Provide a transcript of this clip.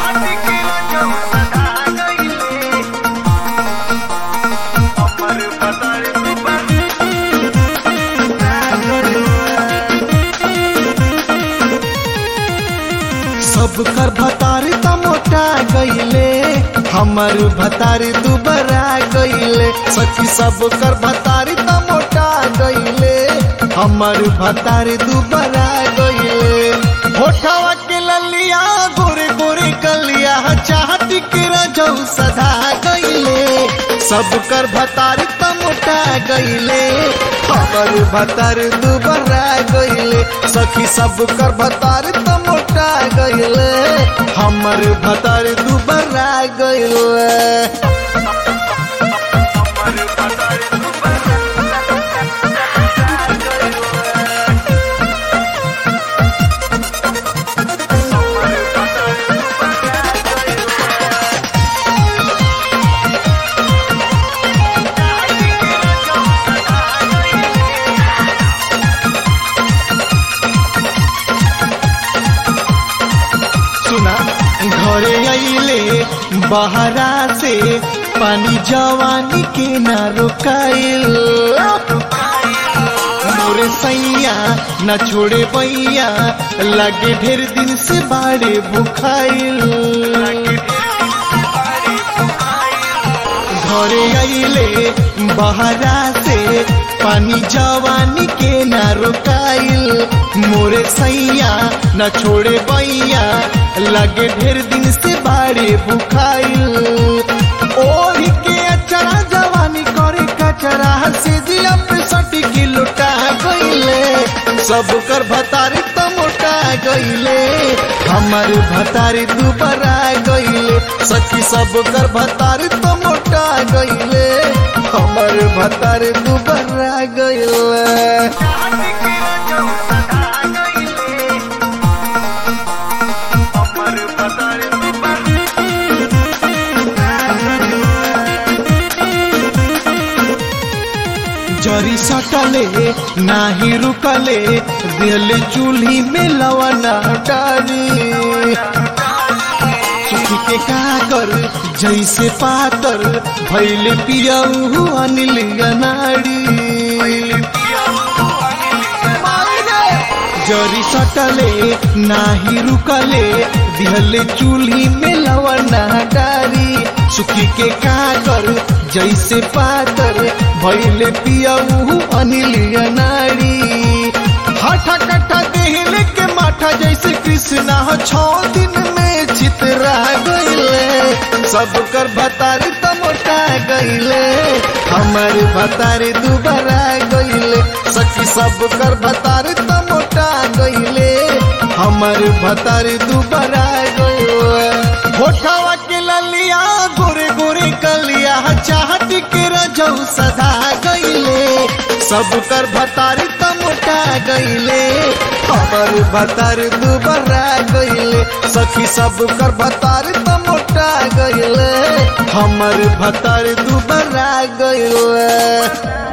सब कर भतारी त मोटा गईले हमर भतारी दुबरा गईले सखी सब कर भतारी त मोटा गईले हमर भतारी दुबरा गईले होठवा के ललिया गोरे गोरे कलिया चाहती के रजऊ सधा गईले सब कर भतारी त मोटा गईले हमर भतार दुबरा गईले सखी सब कर भतारी त मोटा गईले हमर भतार दुबरा गईले सुना घरे आइले बहरा से पानी जवानी के ना रोकाइल मोरे सैया न छोड़े बैया लगे ढेर दिन से बाड़े भुखाइल घरे आइले बहरा से पानी जवानी के ना रोकाइल मोरे सैया न छोड़े बैया लगे ढेर दिन से बाड़े भुखाइल ओढ़ के अचरा जवानी करे कचरा से दिया पे सटी की लुटा गईले सब कर भतारी त मोटा गईले हमर भतारी दुबरा गईले सखी सब कर भतारी त मोटा गईले हमर भतारी दुबरा गईले जरी सटले नाही रुकले दिल चूल्ही में लवना डारी सुखी के काकर जैसे पातर भैले पियऊ अनिल नाड़ी जरी सटले नाही रुकले दिहले चूल्ही में लवना डारी सुखी के काकर जैसे पातर भैले पियऊ अनिल नाड़ी हठा कट्ठा देहले के माठा जैसे कृष्णा छो दिन में चितरा गईले सब कर भतारी त मोटा गईले हमर भतारी दुबरा गईले सखी सब कर भतारी त मोटा गईले हमर भतारी दुबरा गईले होठवा के ललिया गोरे गोरे कलिया चाहती के रजऊ सदा गईले सब कर भतारी त मोटा गईले हमर भतारी दुबरा गईले सखी सब कर भतारी त मोटा गईले हमर भतारी दुबरा गईले